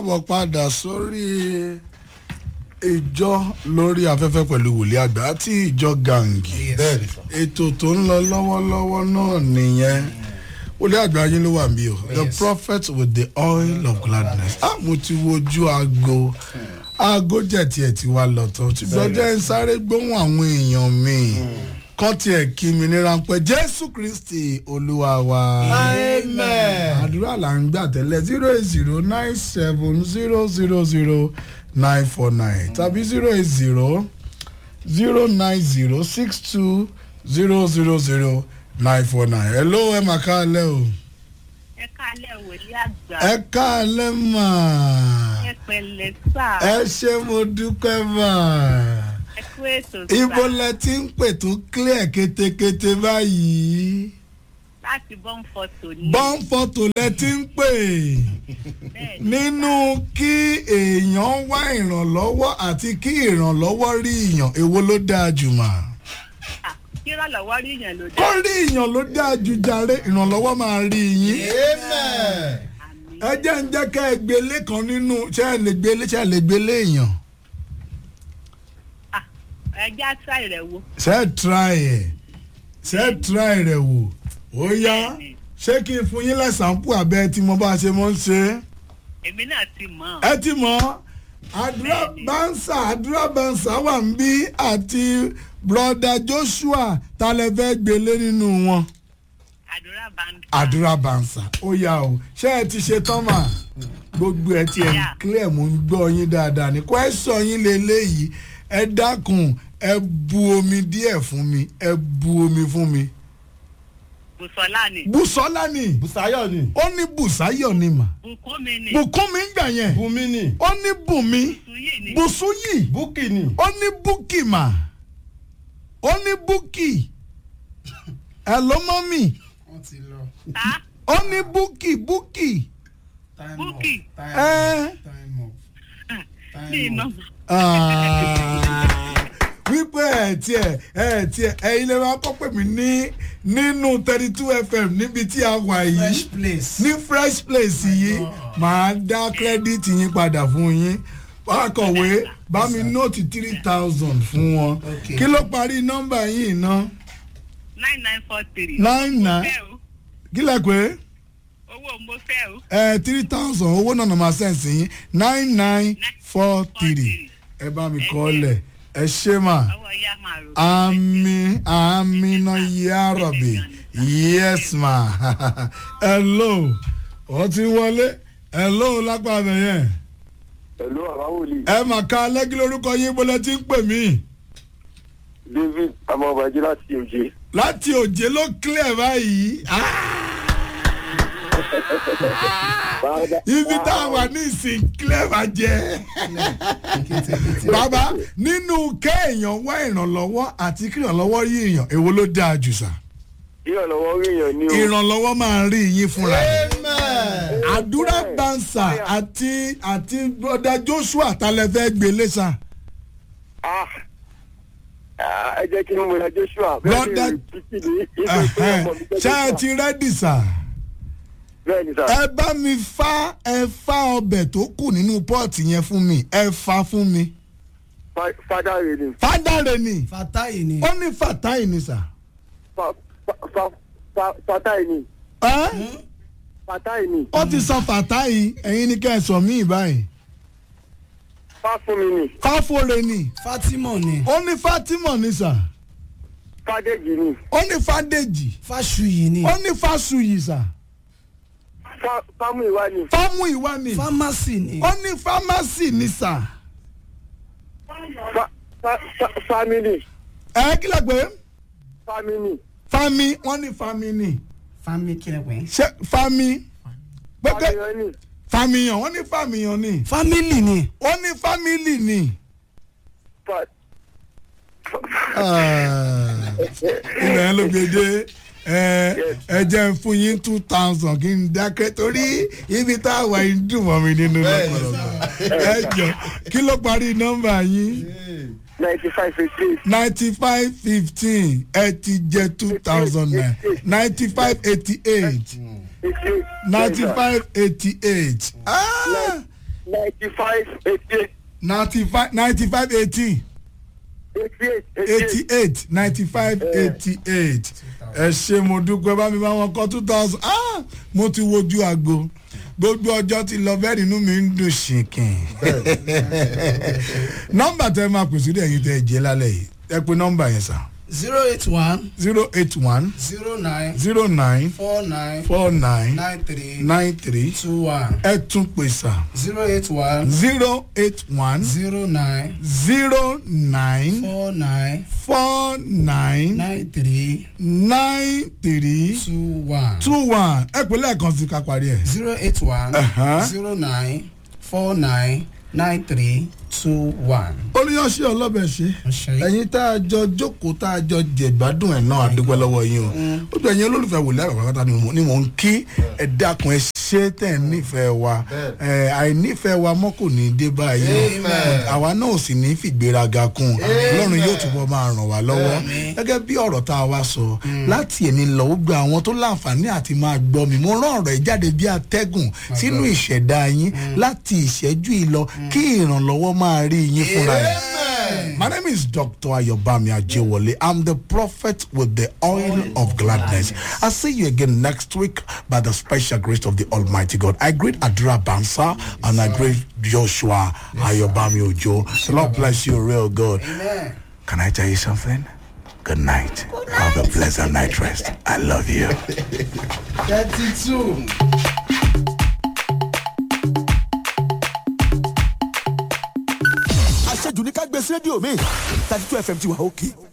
káàbọ̀ padà sórí ìjọ lórí afẹ́fẹ́ pẹ̀lú wòlíì àgbà àti ìjọ gàǹgì bẹ́ẹ̀ni ètò tó ń lọ lọ́wọ́lọ́wọ́ náà nìyẹn wòlíì àgbà yín ló wà mí o the Yes. prophet with the oil of gladness ah mo ti wojú aago aago jẹ̀ tiẹ̀ ti wá lọ́tọ̀ ṣùgbọ́n jẹ́ ń sáré gbóhùn àwọn èèyàn mi kọ́ tiẹ̀ kí mi ní ráńpẹ́ jésù kristi olúwa wa. amen. àdúrà là ń gbà tẹ́lẹ̀ zero eight zero nine seven zero zero zero nine four nine tàbí zero eight zero zero nine zero six two zero zero zero nine four nine. hello ẹ mà káalẹ́ o. ẹ kálẹ̀ wòlíì àgbà ẹ káalẹ́ mà. ẹ pẹ̀lẹ́ sà ẹ ṣé mo dúpẹ́ mà. ẹ kú ètò sà ibo lẹ ti ń pè tó clear kétékété báyìí. láti bọ́n fọ́tò ní bọ́n fọ́tò lẹ ti ń pè bẹ́ẹ̀ ni nínú kí èèyàn wá ìrànlọ́wọ́ àti kí ìrànlọ́wọ́ rí èèyàn èwo ló dáa jù mà. à, kí ìrànlọ́wọ́ rí yẹn ló kó dé rí èèyàn ló dáa jù jàre ìrànlọ́wọ́ máa rí yín. amen. àmì ẹ jẹ́ ń jẹ́ ká ẹ gbélé kan nínú ṣé ẹ lè gbélé ṣé ẹ lè gbélé èèyàn. ẹjẹ́ àṣà rẹ̀ wo ṣé ẹ try ẹ̀ ṣé ẹ try rẹ̀ wò ó yá Bẹ́ẹ̀ni. ṣé kí n fún yín lẹ́sàmpù abẹ́ tí mo bá ṣe mọ́ ń ṣe é. èmi náà ti mọ̀ ẹ ti mọ àdúrà Bẹ́ẹ̀ni. bánsà àdúrà bánsà wà ń bí àti broda joshua ta lẹ fẹ́ gbélé nínú wọn àdúrà bá ń àdúrà bánsà ó yá o ṣé ẹ ti ṣe tán mà gbogbo ẹ ti ẹ Yeah. clear mo ń gbọ́ yín dáadáa ní question yín lélẹ́yìí ẹ dákun ẹ bu omi díẹ̀ fún mi ẹ bu omi fún mi bùsọ̀lá ni bùsọ́lá ni busayo ni. ó ní bùsáyọ̀ ni mà bùkún mi ni bùkún mi ń gbà yẹn bumi ni. ó ní bùnmi sùyì ni bùsúyì buki ni. ó ní búkì mà ó ní búkì ẹ ló mọ́ mi wọ́n ti lọ. ta ó ó ní búkì búkì time Búkì. up time ẹ up time up ní time iná up. Ah, wípé ẹ tiẹ̀ ẹ tiẹ̀ ẹ̀yin lè máa kọ́ pè mí ní nínú thirty two fm níbi tí a wà yìí fresh place. ní fresh place yìí màá dá credit yín padà fún yín akọ̀wé bá mi nóòtì three thousand fún wọn Okay. kí ló parí nọ́mbà yìí ná nine nine four three nine nine fẹ́ o kí lẹ pé owó mo fẹ́ o ẹ three thousand owó náà nàmà sẹ́ǹsì yín nine nine four three ẹ bá mi kọ́ lẹ̀ ẹ ṣé mà ọwọ́ ya máa rò àmì àmì náà yá rọ̀bì yes ma hello ó ti wọlé hello lápá abẹ yẹn Hello, àbáwòlì ẹ mà ká lẹ́gí lórúkọ yín bọ́lá tí ń pè mí David Amọ̀bàjì láti Òjé. láti òjé ló clear báyìí Ah! ibi tá a wà ní ìsìn clear bá jẹ́. kétékété. bàbá nínú kéèyàn wá ìrànlọ́wọ́ àti kí ìrànlọ́wọ́ rí èèyàn èwo ló dáa jù sá. Ìrànlọ́wọ́ rí èèyàn ní o. ìrànlọ́wọ́ máa rí yín fúnra rẹ̀. amen. àdúrà bánsà àti àti broda joshua talẹ́fẹ́ gbélé sa. Ah, ah, Ẹ jẹ́ kí n mọ̀ ẹ́ Joshua. Brother- Ẹ̀hẹ́n. ṣé ẹ ti rẹ́dì sà. Bẹ́ẹ̀ni sà. ẹ bá mi fá ẹ fá ọbẹ̀ tó kù nínú pọ́ọ̀tì yẹn fún mi ẹ fá fún mi. Fa- Fada rẹ̀ ni. fádàrẹ ni fatayi ni. ó ní fàtáì ni sà. Fa- fa- fa- fa- Fatai ni. ẹ́ Fatai ni. ó ti sọ fàtáì ẹ̀yin ní kẹ́ ẹ sọ mí báyìí. Fa fún mi ni. fáfore ni fatima ni. ó ní fatima ni sà Fádéjì ni. ó ní fàdèjì fasuyi ni. ó ní fásuyì sà Fa- Fámúìwá ni. fámú ìwá ni famasi ni. ó ní fámásì ni sà Fa- fa- fa- Family. ẹ kí lè pé Family. fami wọ́n ní fami ni fami kílẹ̀ pé. ṣé fami pépé Fámíyàn ni. fàmìyàn wọ́n ní fàmìyàn ni family ni. ó ní fámìlì ni. Fa- ilẹ̀ ẹ ló gbé dé ẹ ẹ jẹ́ ń fún yín two thousand kí n dákẹ́ torí ibi tá a wà yín dùn mọ́ mi nínú lọ́pọ̀lọpọ̀ ẹ jọ kí ló parí nọ́mbà yín ninety five eighty eight. ninety five fifteen ẹ ti jẹ two thousand nine ninety five eighty eight eighty eight. ninety five eighty eight ninety five eighty eight ninety five ninety five eighty eighty eight eighty eight ninety five eighty eight ẹ ṣe mo dúpẹ́ bá mi bá wọn kọ́ two thousand ah mo ti wojú agbo gbogbo ọjọ́ ti lọ bẹ́ẹ̀ nínú mi ń dùn ṣìnkìn nọ́mbà tẹ máa pèsè dé ẹ̀yin tẹ ẹ jẹ́ lálẹ́ yìí ẹ pe nọ́mbà yẹn sà zero eight one zero eight one zero nine zero nine four nine four nine nine three nine three two one ẹ tún pè sà zero eight one zero eight one zero nine zero nine four nine four nine nine three nine three two one two one ẹ pè lẹ́ẹ̀kan sí ká parí ẹ̀. zero eight one Uh-huh. zero nine four nine nine three two one. olùyọ̀ṣẹ́ ọlọ́bẹ̀ ṣe Ọṣẹ. ẹ̀yin tá a jọ jókòó tá a jọ jẹ̀gbádùn ẹ̀ náà àdúgbò lọ́wọ́ yín o ó dùn ẹ̀yin olólùfẹ́ wòlíì àgbàkátà ni mo- ni mò ń kí ẹ dákun ẹ ṣe tẹ̀ ń nífẹ̀ẹ́ wa ẹ àìnífẹ̀ẹ́ wa mọ́ kò ní í dé báyìí àwa náà ò sì ní í fìgbéraga kún ọlọ́run yóò túbọ̀ máa ràn wá lọ́wọ́ gẹ́gẹ́ bí ọ̀rọ̀ tá a wá sọ láti èní lọ ó gba àwọn tó láǹfààní àti máa gbọ́ mi mo rán ọ̀rọ̀ ẹ̀ jáde bí atẹ́gùn sínú ìṣẹ̀dá yín láti ìṣẹ́jú ìlọ kí ìrànlọ́wọ́ máa rí yín fúnra ẹ̀. My name is Dr. Ayobami Ajewole. I'm the prophet with the oil of gladness. I'll see you again next week by the special grace of the Almighty God. I greet Adra Bansa and I greet Joshua Ayobami Ojo. The Lord bless you, real good. Amen. Can I tell you something? Good night. Have a pleasant night rest. I love you. thirty two. àṣejù ní ká gbé sí rédíò mi thirty two fm ti wà òkè